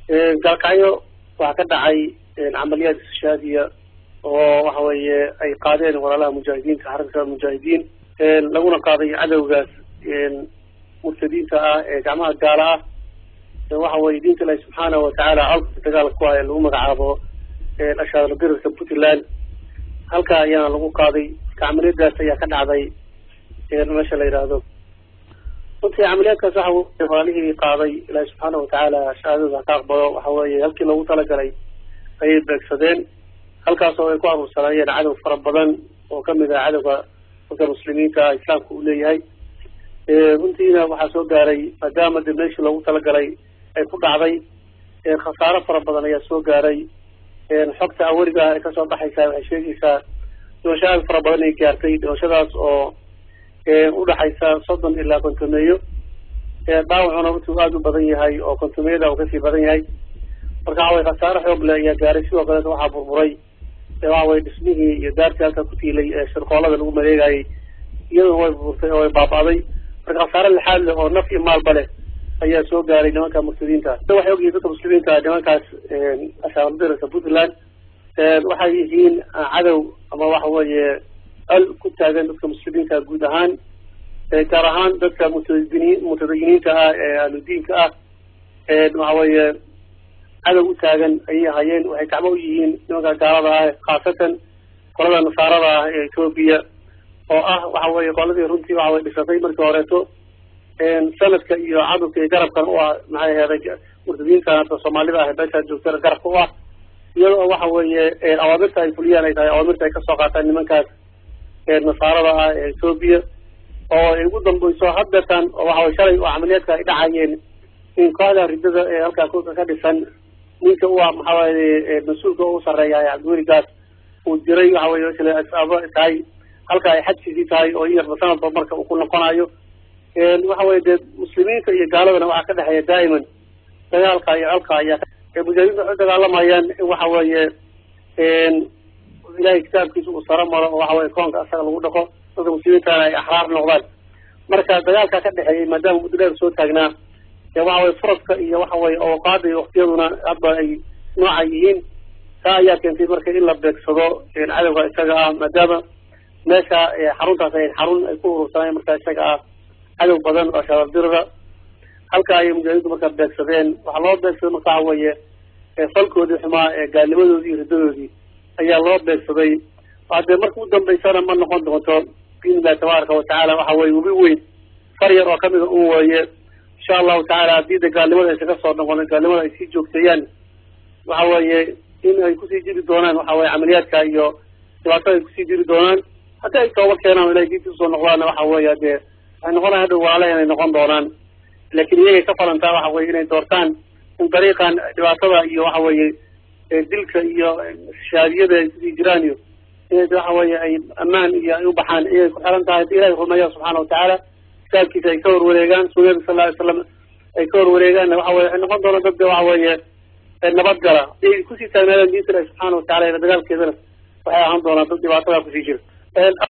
gaalkacyo waxaa ka dhacay camaliyaad istishaadiya oo waxa weeye ay qaadeen walaalaha mujaahidiinta xarakada mujaahidiin laguna qaaday cadowgaas murtadiinta ah ee gacmaha gaala ah waxa weye diinta ilahi subxaanahu watacaala colka dagaalka ku haya lagu magacaabo ashaadla dirirka puntland halkaa ayaana lagu qaaday camaliyadaas ayaa ka dhacday meesha la yidhaahdo runtii camaliyaadkaas waxa weye walaalihii qaaday ilaahi subxaana watacaala shahaadada haka aqbalo waxa weeye halkii loogu talagalay ayay beegsadeen halkaas oo ay ku aruursanaayeen cadow fara badan oo kamid ah cadowga dadka muslimiinta islaamka uu leeyahay runtiina waxaa soo gaaray maadaama de meeshii loogu talagalay ay ku dhacday khasaaro fara badan ayaa soo gaaray xogta awariga ay kasoo baxaysaa waxay sheegaysaa dhimasho aad fara badan ay gaartay dhimashadaas oo udhaxaysa soddon ilaa kontomeeyo dhaawacuna runtii aada u badan yahay oo kontomeyada uu kasii badan yahay marka waxa weye khasaaro xoog leh ayaa gaaray sidoo kaleeta waxaa burburay waxa weye dhismihii iyo daartii halka ku tiilay ee shirqoolada lagu maleegayay iyaduna way burburtay oo way baaba'day marka khasaaro lixaad leh oo naf iyo maalba leh ayaa soo gaaray nimanka murtadiinta waxay ogyihiin dadka muslimiinta nimankaas ashaabdirka puntland waxay yihiin cadow ama waxa weeye al ku taagan dadka muslimiinta guud ahaan gaar ahaan dadka mutadini mutadayiniinta ah ee ahludiinka ah waxa weeye cadow u taagan ayay hayeen waxay gacmo u yihiin nimanka gaalada ah khaasatan qolada nasaarada ah ee etoobiya oo ah waxa weye qoladii runtii waxa weye dhisatay markii horeeto sanadka iyo cadurka iyo garabkan u ah maxay aheeday murtadiinta soomaalida ah beesha joogtana garabka u ah iyadoo waxa weeye awaamirta ay fuliyaan ay tahay awaamirta ay kasoo qaataan nimankaas nasaarada ah ee etoobiya oo ay ugu dambeyso hadeetan oo waxa weye shalay oo camaliyaadka ay dhacayeen in kooxda ridada ee halkaa kulka ka dhisan ninka u ah maxaa waye mas-uulka u sareeya cabdiweligaas uu diray waxa weye isla asaabo tahay halka ay xadkiisii tahay oo in yarba sanadba marka uu ku noqonayo waxa weye dee muslimiinta iyo gaaladana waxaa ka dhexeeya daa'iman dagaalka iyo colka ayaa mujaahidiinta waxay dagaalamayaan in waxa weeye ilahay kitaabkiisa uu saro maro oo waxa weye koonka asaga lagu dhaqo dadka muslimiintana ay axraar noqdaan marka dagaalka ka dhexeeyay maadaama muddo dheer soo taagnaa dee waxa weye furaska iyo waxa weye awqaada iyo waktiyaduna hadba ay nooca yihiin taa ayaa keentay marka in la beegsado cadowga isaga ah maadaama meesha xaruntaas ay xarun ay ku urursaneen marka isaga ah cadow badan oo shabaabdirada halka ayay mujaahidiintu marka beegsadeen waxaa loo beegsaday marka waxa weeye falkoodii xumaa ee gaalnimadoodii iyo riddadoodii ayaa loo beegsaday hadee marka u dambeysana ma noqon doonto biidn illahi tabaaraka watacaala waxa weye webi weyn far yar oo kamida un weeye insha allahu tacaala haddii de gaalnimada aysa kasoo noqon gaalnimada ay sii joogteeyaan waxa weeye in ay kusii jiri doonaan waxa weye camaliyaadka iyo dhibaatada ay kusii jiri doonaan haddii ay tooba keenaan o ilahay diinta usoo noqdaanna waxa weeye dee waxay noqonayan hadhow walaalaha inay noqon doonaan laakiin iyagay ka falantaa waxa weye inay doortaan in dariiqan dhibaatada iyo waxa weeye dilka iyo shaadiyada ay kusii jiraan iyo inay waxa weeye ay ammaan iyo ay u baxaan iyay ku xiran tahay hadii ilahay rumeeya subxaana watacaala kitaabkiisa ay ka horwareegaan sunnada sal lla ly slam ay ka horwareegaanna waxa weye waxay noqon doonaan dad waxa weeye nabadgala ay kusii taagnaadaan diinta ilahi subxaana watacala ila dagaalkeedana waxay ahaan doonaan dad dhibaatada kusii jira